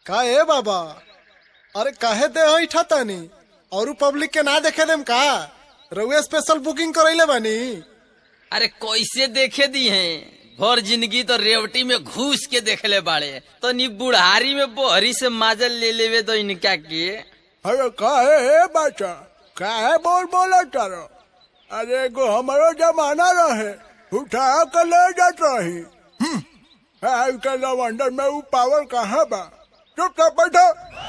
का ए बाबा अरे काहे दे ऐठा तानी और पब्लिक के ना देखे देम का रउए स्पेशल बुकिंग करैले बानी अरे कैसे देखे दी हैं भर जिंदगी तो रेवटी में घुस के देखले बाड़े तो नी बुढ़ारी में बोहरी से माजल ले लेवे तो इनका के अरे काहे हे बच्चा काहे बोल बोला तारो अरे एगो हमारो जमाना रहे उठा के ले जात रही हम्म, आज के लवंडर में वो पावर कहाँ बा चुपचाप बैठो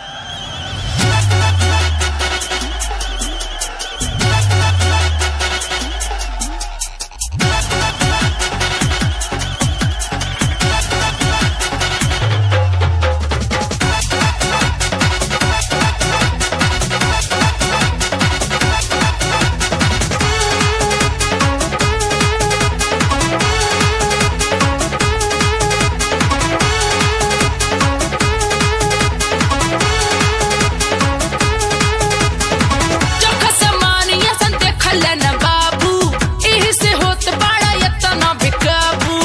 चोखा समान यसन देखल न बाबू एही से होत बड़ा यतना बेकाबू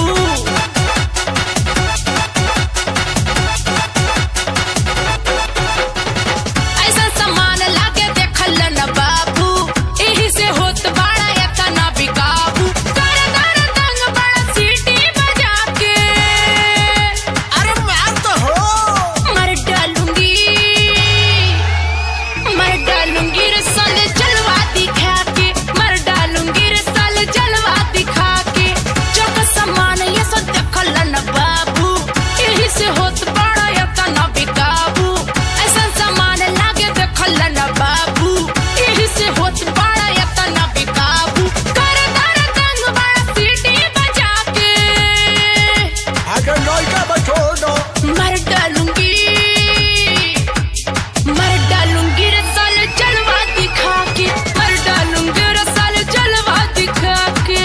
ऐसन समान लागे देखल न बाबू एही से होत बड़ा यतना बेकाबू कर दर दंग बड़ा सीटी बजा के अरे मार तो हो मर डालूंगी मर डालूंगी रे साले जलवा दिखा के मर डालूंगी रे साले जलवा दिखा के चौक समान ये सब देखल न बाबू यही से होत बड़ा यतना बेकाबू ऐसा समान लागे देखल न बाबू यही से होत बड़ा यतना बेकाबू कर दर दंग बड़ा सीटी बजा के आगे लड़का बचो दो मर डालूंगी मर डालूंगी रे साले जलवा दिखा के मर डालूंगी रे साले जलवा दिखा के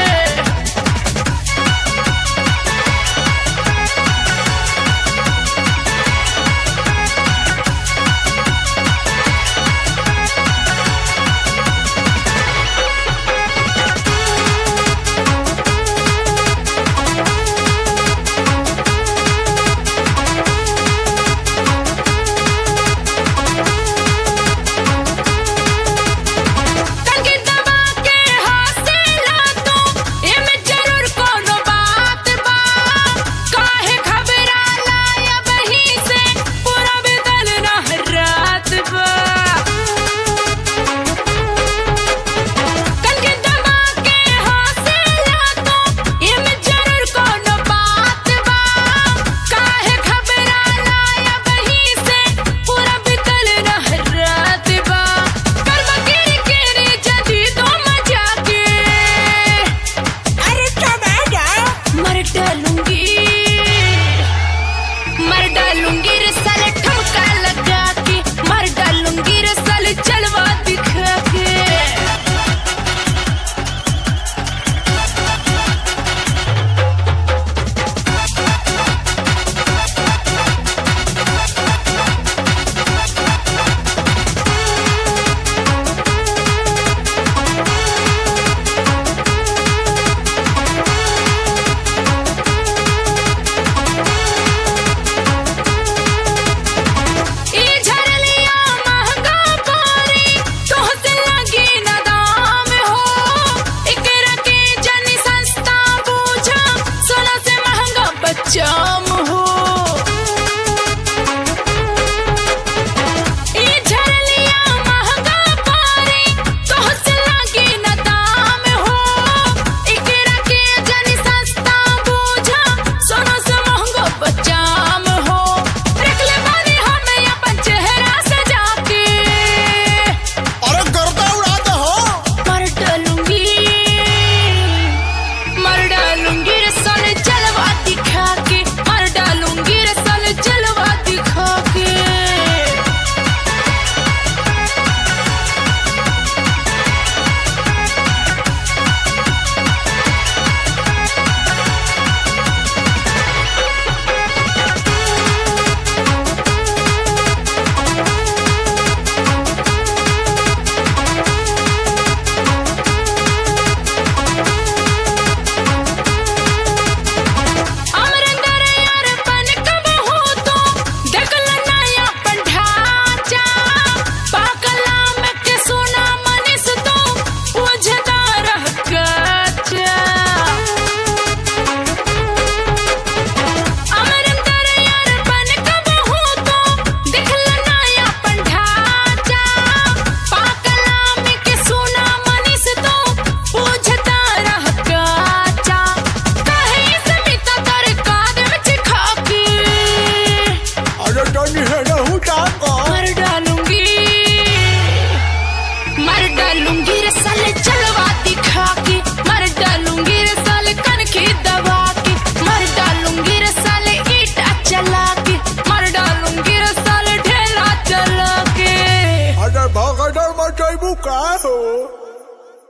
कंगी दबा के हौसला तू एमे जरूर कोनो बात बा काहे घबराला या बही से पूरा बदल ना रात बा कंगी दबा के हौसला तू एमे जरूर कोनो बात बा काहे घबराला या बही से पूरा बदल ना रात बा करवा गिरी गिरी जदी तो मजा के अरे टमाटा मर डालूंगी मर डालूंगी रे साले ठमका लगा